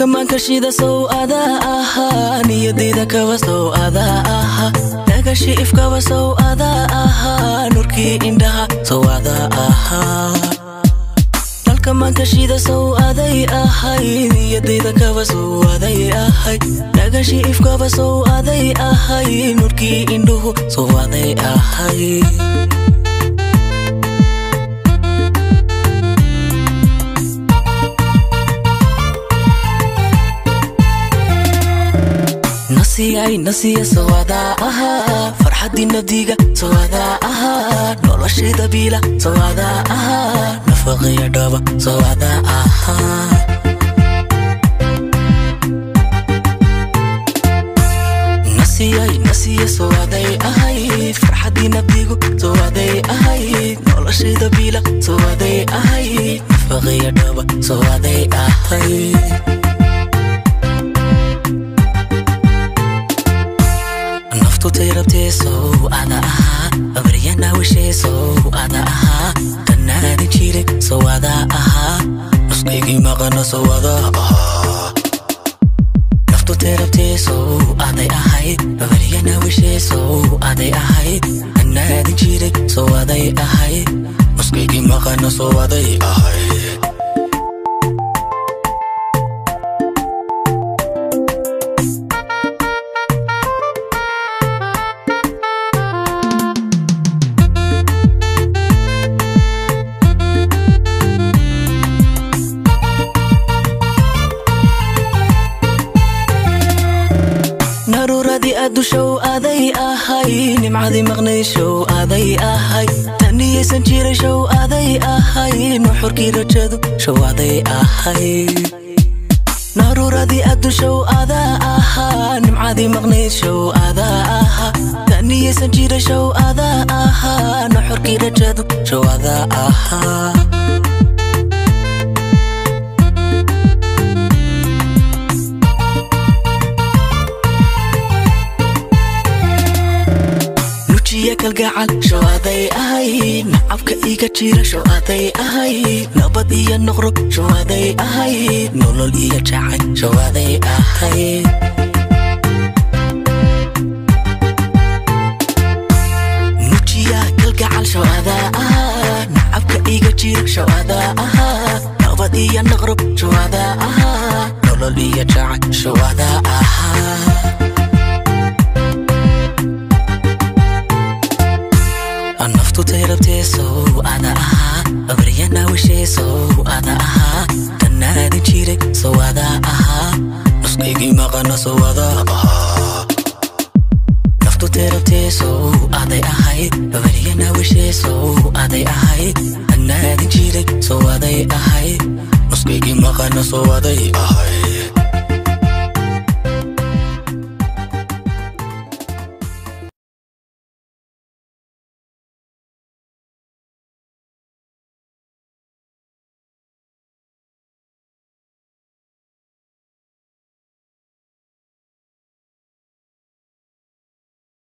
nalka maankashida sow adaa ahaa niyadayda kaba sow adaa ahaa dhagashi ifkaba sow adaa ahaa nurkii indhaha sow adaa ahaa nalka maankashida sow aday ahay niyadayda kaba sow aday ahay dhagashi ifkaba sow aday ahay nurkii indhuhu sow aday ahay nasiyay nasiya sawadaa ahaa farxaddii nabdiga sawadaa ahaa noloshayda biila sawadaa ahaa nafaqaya dhaba sawadaa ahaa nasiyay nasiya sawaday ahayd farxaddii nabdigu sawaday ahayd noloshayda biila sawaday ahayd nafaqaya dhaba sawaday ahayd naftutay rabtee sow ada ahaa abaryana wishee sow ada ahaa dhannaadin jiray sow ada ahaa nuskaygii maqana sow ada ahaa naftutay rabtee sow aday ahayd abaryana wishee sow aday ahayd dhannaadin jiray sow aday ahayd nuskaygii maqana sow aday ahayd naruuradii addushow aday ahay nimcadii maqnayd show aday ahay taniyaysan jiray show aday ahay nuxurkii rajadu show aday ahay naruuradii addushow adaa ahaa nimcadii maqnayd show adaa ahaa taniyaysan jiray show adaa ahaa nuxurkii rajadu show adaa ahaa nujiya kalgacal show aday ahay nacabka iga jira show aday ahay nabad iyo noqro show aday ahay nolol iyo jacay show aday ahay nujiya kalgacal show adaa ahaa nacabka iga jira show adaa ahaa nabad iyo noqro show adaa ahaa nolol iyo jacay show adaa ahaa naftutay rabtee sow ada ahaa abaryana wishee sow ada ahaa dhannaadin jiray sow adaa ahaa nuskaygii maqana sow adaa ahaa naftutay rabtee sow aday ahayd abaryana wishee sow aday ahayd dhannaadin jiray sow aday ahayd nuskaygii maqana sow aday ahayd